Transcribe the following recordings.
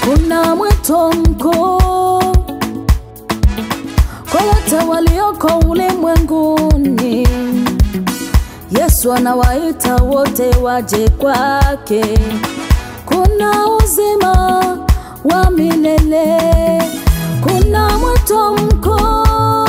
kuna mwito mkuu kwa wote walioko ulimwenguni. Yesu anawaita wote waje kwake. Kuna uzima wa milele, kuna mwito mkuu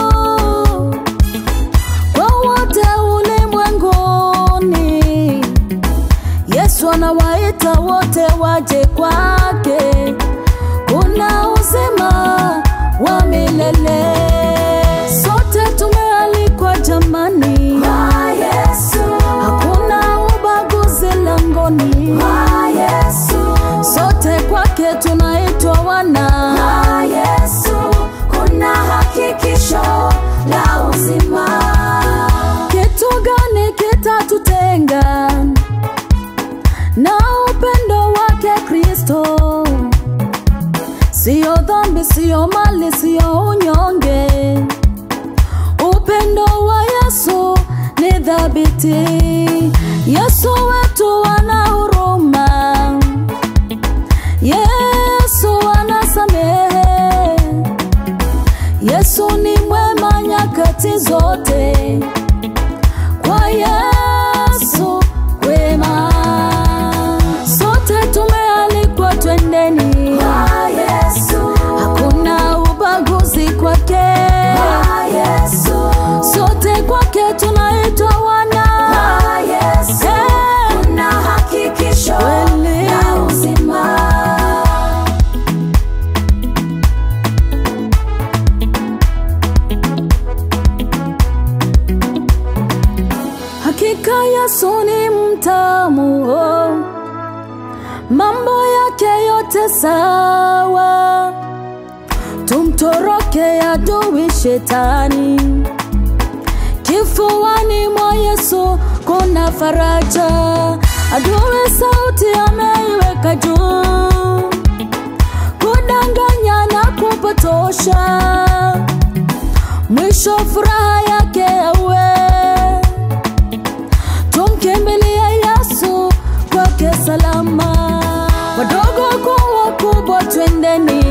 kwa wote ulimwenguni. Yesu anawaita wote waje kwake. Kuna uzima wa milele, sote tumealikwa jamani, Kwa Yesu, hakuna ubaguzi langoni, kwa Yesu, sote kwake tunaitwa wana. kwa Yesu, kuna hakikisho la uzima. Kitu gani kitatutenga na upendo wake Kristo? Siyo dhambi, siyo mali, siyo unyonge. Upendo wa Yesu ni dhabiti. Yesu wetu ana huruma, Yesu anasamehe. Yesu ni mwema nyakati zote, kwa Yesu wema. Sote tumealikwa twendeni, Kwa Yesu, hakuna ubaguzi kwake. kwa Yesu, Sote kwake tunaitwa wana. kwa Yesu, Eh, kuna hakikisho Kweli. la uzima. Hakika Yesu ni mtamu, oh. mambo yake yote sawa. Tumtoroke adui shetani, kifuani mwa Yesu kuna faraja. Adui sauti ameiweka juu, kudanganya na kupotosha, mwisho furaha yake awe tumkimbilie Yesu kwake salama. Wadogo kwa wakubwa, twendeni